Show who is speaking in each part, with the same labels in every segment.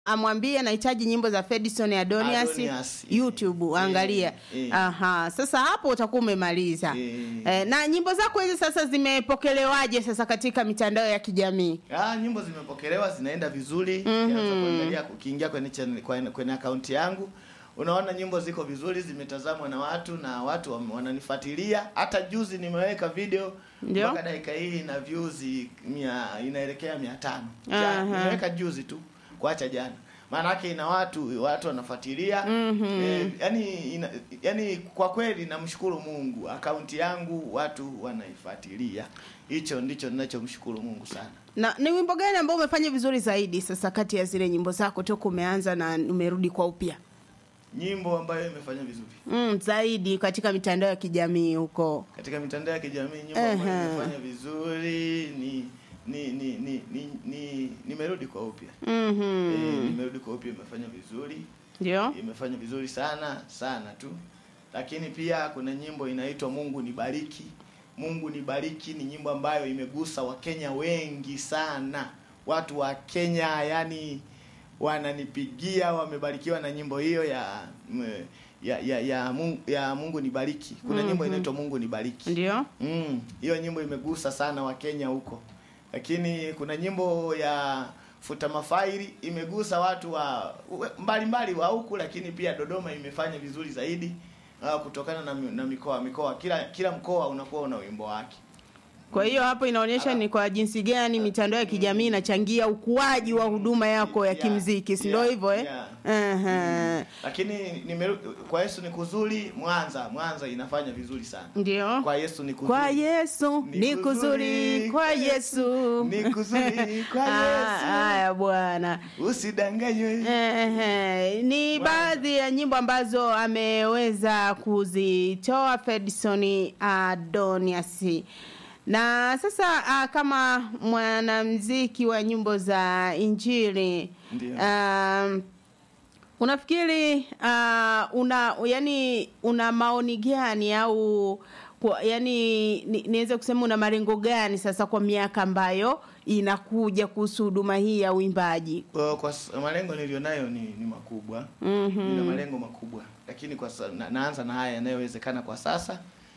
Speaker 1: amwambie nahitaji nyimbo za Fedison Adonias,
Speaker 2: Adonias,
Speaker 1: YouTube
Speaker 2: eh,
Speaker 1: angalia.
Speaker 2: eh.
Speaker 1: Aha, sasa hapo utakuwa umemaliza.
Speaker 2: Eh.
Speaker 1: Eh, na nyimbo zako hizi sasa zimepokelewaje sasa katika mitandao ya kijamii?
Speaker 2: Ah, nyimbo zimepokelewa zinaenda vizuri. Ukianza kuangalia ukiingia kwenye channel, kwenye, kwenye akaunti yangu unaona nyimbo ziko vizuri, zimetazamwa na watu na watu wam- wananifuatilia. Hata juzi nimeweka video
Speaker 1: Ndio.
Speaker 2: mpaka dakika hii ina views mia, inaelekea mia tano.
Speaker 1: Aha.
Speaker 2: Ja, nimeweka juzi tu kuacha jana. Maana yake ina watu watu wanafuatilia. Eh, yani ina, yani kwa kweli namshukuru Mungu. Akaunti yangu watu wanaifuatilia. Hicho ndicho ninachomshukuru Mungu sana.
Speaker 1: Na ni wimbo gani ambao umefanya vizuri zaidi sasa kati ya zile nyimbo zako toka umeanza na umerudi kwa upya?
Speaker 2: nyimbo ambayo imefanya vizuri
Speaker 1: Mm, zaidi katika mitandao ya kijamii huko.
Speaker 2: katika mitandao ya kijamii. Nyimbo ambayo
Speaker 1: Ehe.
Speaker 2: imefanya vizuri ni ni ni ni ni, ni nimerudi kwa upya
Speaker 1: Mhm.
Speaker 2: eh, nimerudi kwa upya, imefanya vizuri,
Speaker 1: Ndio?
Speaker 2: imefanya vizuri sana sana tu. Lakini pia kuna nyimbo inaitwa Mungu nibariki. Mungu nibariki ni nyimbo ambayo imegusa Wakenya wengi sana. Watu wa Kenya yani wananipigia wamebarikiwa na nyimbo hiyo ya m- ya ya, ya, Mungu, ya Mungu nibariki. Kuna nyimbo inaitwa Mungu nibariki.
Speaker 1: Ndio?
Speaker 2: Mm, hiyo nyimbo imegusa sana Wakenya huko, lakini kuna nyimbo ya futa mafaili imegusa watu wa we- mbalimbali wa huku, lakini pia Dodoma imefanya vizuri zaidi uh, kutokana na, mi- na mikoa mikoa, kila kila mkoa unakuwa una wimbo wake.
Speaker 1: Kwa hiyo hapo inaonyesha ni kwa jinsi gani mitandao ya kijamii inachangia ukuaji wa huduma yako ya
Speaker 2: Yeah,
Speaker 1: kimziki, si ndio
Speaker 2: yeah,
Speaker 1: hivyo eh?
Speaker 2: yeah.
Speaker 1: Aha.
Speaker 2: Lakini nimeru- kwa Yesu ni kuzuri, Mwanza Mwanza inafanya vizuri sana.
Speaker 1: Ndio.
Speaker 2: Kwa Yesu ni kuzuri.
Speaker 1: Kwa Yesu
Speaker 2: Ni
Speaker 1: ni kuzuri,
Speaker 2: kuzuri,
Speaker 1: kwa Yesu
Speaker 2: ni kuzuri, kwa
Speaker 1: Ah,
Speaker 2: Yesu.
Speaker 1: Haya bwana.
Speaker 2: Usidanganywe.
Speaker 1: Ehe, ni
Speaker 2: Bwana.
Speaker 1: baadhi ya nyimbo ambazo ameweza kuzitoa Fedson Adonias. Na sasa ah, kama mwanamuziki wa nyimbo za Injili
Speaker 2: Ndio.
Speaker 1: um, unafikiri uh, una yani una maoni gani au kwa, yani ni- niweze kusema una malengo gani sasa kwa miaka ambayo inakuja kuhusu huduma hii ya uimbaji?
Speaker 2: Kwa, kwa s- malengo nilionayo ni, ni makubwa
Speaker 1: Mhm.
Speaker 2: nina malengo makubwa lakini kwa sa, na, naanza na haya yanayowezekana kwa sasa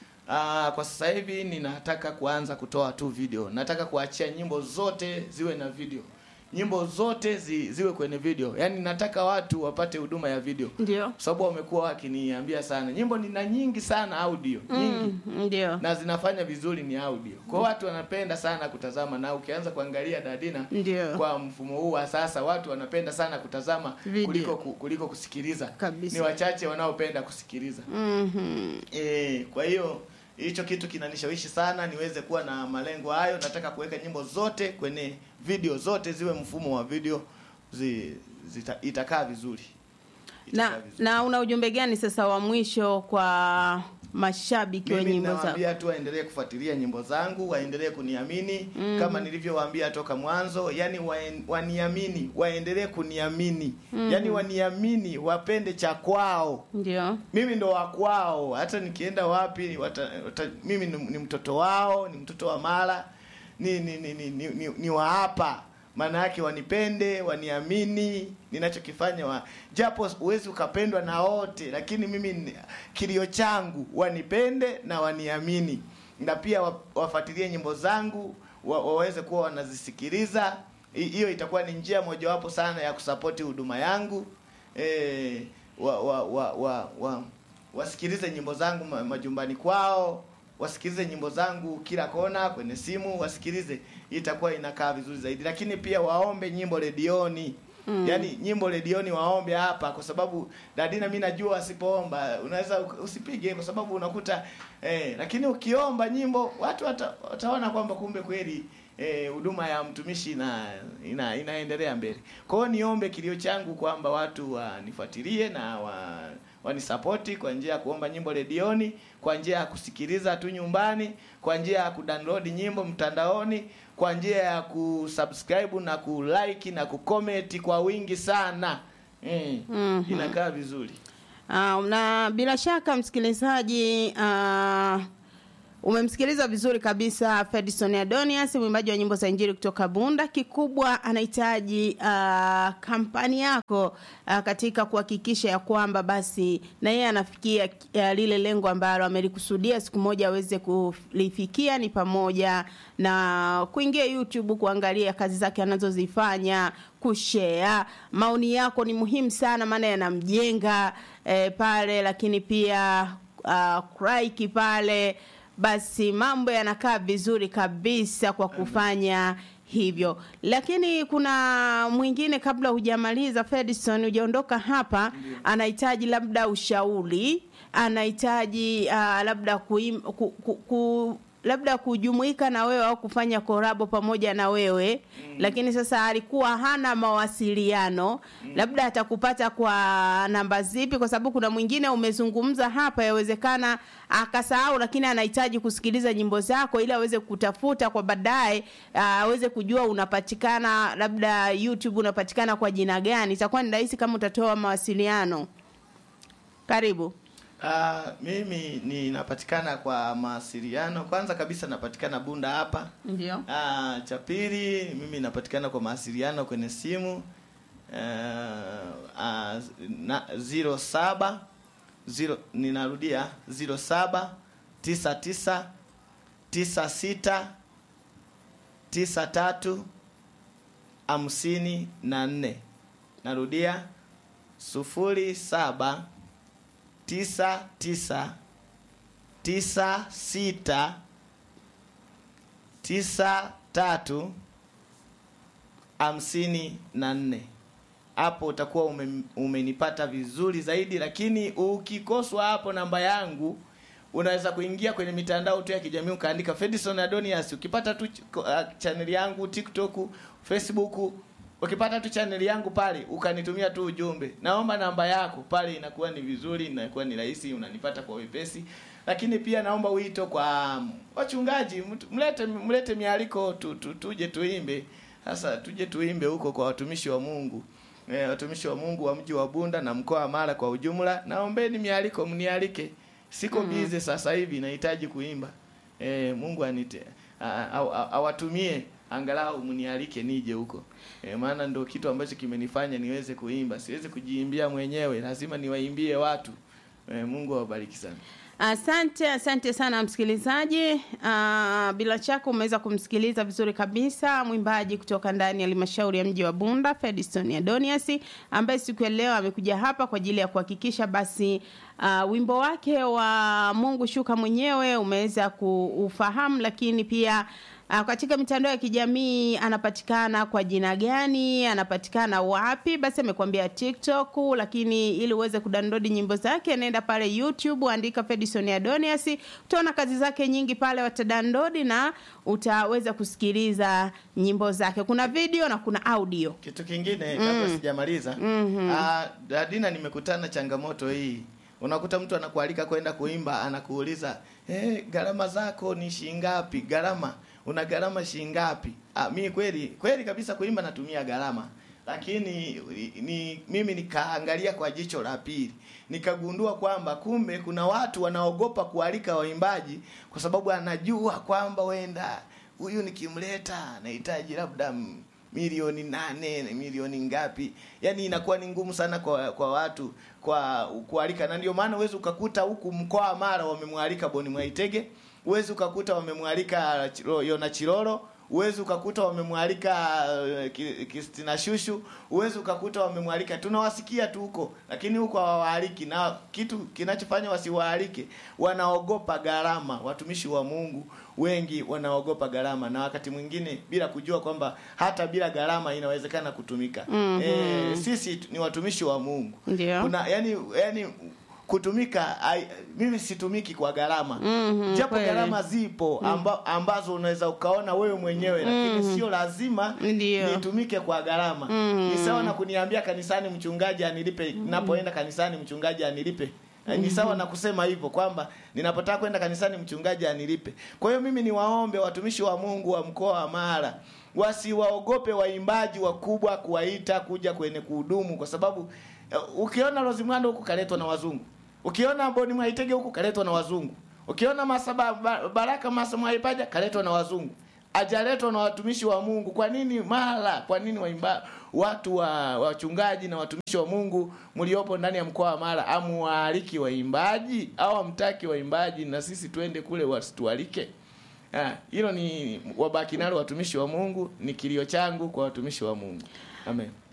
Speaker 2: Aa, kwa sasa hivi ninataka kuanza kutoa tu video nataka kuachia nyimbo zote ziwe na video nyimbo zote zi, ziwe kwenye video yaani nataka watu wapate huduma ya video
Speaker 1: Ndio.
Speaker 2: kwa sababu wamekuwa wakiniambia sana nyimbo nina nyingi sana audio nyingi
Speaker 1: Mm, ndio.
Speaker 2: na zinafanya vizuri ni audio kwa watu wanapenda sana kutazama na ukianza kuangalia dadina
Speaker 1: Ndio.
Speaker 2: kwa mfumo huu wa sasa watu wanapenda sana kutazama
Speaker 1: Video.
Speaker 2: kuliko ku- kuliko kusikiliza
Speaker 1: Kabisa.
Speaker 2: ni wachache wanaopenda kusikiliza
Speaker 1: Mhm.
Speaker 2: e, kwa hiyo hicho kitu kinanishawishi sana niweze kuwa na malengo hayo nataka kuweka nyimbo zote kwenye video zote ziwe mfumo wa video zi, zita, itakaa vizuri Itakaa
Speaker 1: Na,
Speaker 2: vizuri.
Speaker 1: na una ujumbe gani sasa wa mwisho kwa mashabiki wa
Speaker 2: mimi
Speaker 1: nyimbo za
Speaker 2: nawaambia tu waendelee kufuatilia nyimbo zangu waendelee kuniamini mm. kama nilivyowaambia toka mwanzo yani waen, waniamini waendelee kuniamini mm. yani waniamini wapende cha kwao
Speaker 1: ndio
Speaker 2: mimi ndo wa kwao hata nikienda wapi wata, wata, mimi ni, ni mtoto wao ni mtoto wa mara ni ni ni, ni, ni, ni, ni wa hapa maana yake wanipende waniamini ninachokifanya wa, japo huwezi ukapendwa na wote lakini mimi ni- kilio changu wanipende na waniamini na pia wa- wafuatilie nyimbo zangu wa, waweze kuwa wanazisikiliza Hi- hiyo itakuwa ni njia mojawapo sana ya kusapoti huduma yangu eh, wa, wa, wa, wa, wa, wasikilize nyimbo zangu ma- majumbani kwao wasikilize nyimbo zangu kila kona kwenye simu wasikilize hii itakuwa inakaa vizuri zaidi lakini pia waombe nyimbo redioni mm. yaani nyimbo redioni waombe hapa kwa sababu dadina mi najua wasipoomba unaweza uk- usipige kwa sababu unakuta eh, lakini ukiomba nyimbo watu wata, wataona kwamba kumbe kweli eh, huduma ya mtumishi ina, ina inaendelea mbele kwa hiyo niombe kilio changu kwamba watu wanifuatilie na wa wanisapoti kwa njia ya kuomba nyimbo redioni kwa njia ya kusikiliza tu nyumbani kwa njia ya kudownload nyimbo mtandaoni kwa njia ya kusubscribe na kulike na kucomment kwa wingi sana mm.
Speaker 1: Mhm.
Speaker 2: inakaa vizuri
Speaker 1: Uh, na bila shaka msikilizaji uh, Umemsikiliza vizuri kabisa Fedison Adonias, mwimbaji wa nyimbo za Injili kutoka Bunda. Kikubwa anahitaji uh, kampani yako uh, katika kuhakikisha ya kwamba basi na yeye anafikia uh, lile lengo ambalo amelikusudia siku moja aweze kulifikia, ni pamoja na kuingia YouTube kuangalia kazi zake anazozifanya, kushare. Maoni yako ni muhimu sana, maana yanamjenga eh, pale, lakini pia uh, like pale basi mambo yanakaa vizuri kabisa kwa kufanya hivyo. Lakini kuna mwingine, kabla hujamaliza Fedison, hujaondoka hapa, anahitaji labda ushauri, anahitaji uh, labda kuim, ku, ku, ku, labda kujumuika na wewe au kufanya korabo pamoja na wewe mm. Lakini sasa alikuwa hana mawasiliano mm. Labda atakupata kwa namba zipi? Kwa sababu kuna mwingine umezungumza hapa, yawezekana akasahau, lakini anahitaji kusikiliza nyimbo zako ili aweze kutafuta kwa baadaye, aweze uh, kujua unapatikana labda YouTube unapatikana kwa jina gani. Itakuwa ni rahisi kama utatoa mawasiliano. Karibu.
Speaker 2: Uh, mimi ninapatikana kwa mawasiliano. Kwanza kabisa napatikana Bunda hapa.
Speaker 1: Ndio.
Speaker 2: Uh, cha pili mimi napatikana kwa mawasiliano kwenye simu uh, uh, na, zero saba zero, ninarudia zero saba tisa tisa tisa sita tisa tatu hamsini na nne. Narudia sufuri saba tisa tisa tisa sita tisa tatu hamsini na nne. Hapo utakuwa ume, umenipata vizuri zaidi, lakini ukikoswa hapo namba yangu unaweza kuingia kwenye mitandao tu ya kijamii ukaandika Fedison Adonias. Ukipata tu uh, channel yangu TikTok, Facebook ukipata tu channel yangu pale ukanitumia tu ujumbe, naomba namba yako pale, inakuwa ni vizuri, inakuwa ni rahisi, unanipata kwa wepesi. Lakini pia naomba wito kwa wachungaji, mlete mlete mialiko tu, tu, tuje tuimbe. Sasa tuje tuimbe huko kwa watumishi wa Mungu. E, watumishi wa Mungu wa mji wa Bunda na mkoa wa Mara kwa ujumla, naombeni mialiko, mnialike. Siko mm -hmm. bize sasa hivi, nahitaji kuimba. E, Mungu anite awatumie angalau mnialike nije huko e, maana ndo kitu ambacho kimenifanya niweze kuimba. Siwezi kujiimbia mwenyewe, lazima niwaimbie watu e, Mungu awabariki sana.
Speaker 1: Asante, asante sana msikilizaji. Uh, bila shaka umeweza kumsikiliza vizuri kabisa mwimbaji kutoka ndani ya halmashauri ya mji wa Bunda, Fedison Adonias, ambaye siku ya leo amekuja hapa kwa ajili ya kuhakikisha basi uh, wimbo wake wa Mungu shuka mwenyewe umeweza kuufahamu, lakini pia Uh, katika mitandao ya kijamii anapatikana kwa jina gani? Anapatikana wapi? Basi amekwambia TikTok, lakini ili uweze kudownload nyimbo zake nenda pale YouTube, andika Fedison Adonias, utaona kazi zake nyingi pale, watadownload na utaweza kusikiliza nyimbo zake. Kuna video na kuna audio.
Speaker 2: Kitu kingine kabla mm. sijamaliza mm -hmm. uh, Dadina, nimekutana changamoto hii unakuta mtu anakualika kwenda kuimba, anakuuliza hey, gharama zako ni shingapi? Gharama una gharama shingapi? Ah, mimi kweli kweli kabisa kuimba natumia gharama, lakini ni mimi nikaangalia kwa jicho la pili, nikagundua kwamba kumbe kuna watu wanaogopa kualika waimbaji kwa sababu anajua kwamba wenda huyu nikimleta nahitaji labda milioni nane milioni ngapi, yani inakuwa ni ngumu sana kwa kwa watu kwa kualika, na ndio maana uwezi ukakuta huku mkoa wa Mara wamemwalika Boni Mwaitege, uwezi ukakuta wamemwalika Yona Chilolo, uwezi ukakuta wamemwalika uh, Kristina Shushu, uwezi ukakuta wamemwalika, tunawasikia tu huko, lakini huko hawawaaliki. Na kitu kinachofanya wasiwaalike, wanaogopa gharama. Watumishi wa Mungu wengi wanaogopa gharama, na wakati mwingine bila kujua kwamba hata bila gharama inawezekana kutumika.
Speaker 1: Mhm.
Speaker 2: E, sisi ni watumishi wa Mungu.
Speaker 1: Ndio.
Speaker 2: Kuna yani yani kutumika ai, mimi situmiki kwa gharama
Speaker 1: Mhm,
Speaker 2: japo
Speaker 1: kweli.
Speaker 2: gharama zipo amba, ambazo unaweza ukaona wewe mwenyewe lakini sio lazima
Speaker 1: Ndio.
Speaker 2: nitumike kwa gharama
Speaker 1: Mhm.
Speaker 2: ni sawa na kuniambia kanisani mchungaji anilipe ninapoenda kanisani mchungaji anilipe Eh, ni sawa na kusema hivyo kwamba ninapotaka kwenda kanisani mchungaji anilipe kwa hiyo mimi niwaombe watumishi wa Mungu wa mkoa wa Mara wasiwaogope waimbaji wakubwa kuwaita kuja kwenye kuhudumu kwa sababu eh, ukiona Rosimando huku kaletwa na wazungu ukiona Boni Mwaitege huku kaletwa na wazungu ukiona masaba ba- baraka masomo haipaja kaletwa na wazungu ajaletwa na watumishi wa mungu kwa nini mara kwa nini waimba watu wa wachungaji na watumishi wa mungu mliopo ndani ya mkoa wa mara amuwaaliki waimbaji au amtaki waimbaji na sisi twende kule wasitualike Ah, hilo ni wabaki nalo watumishi wa mungu ni kilio changu kwa watumishi wa mungu amen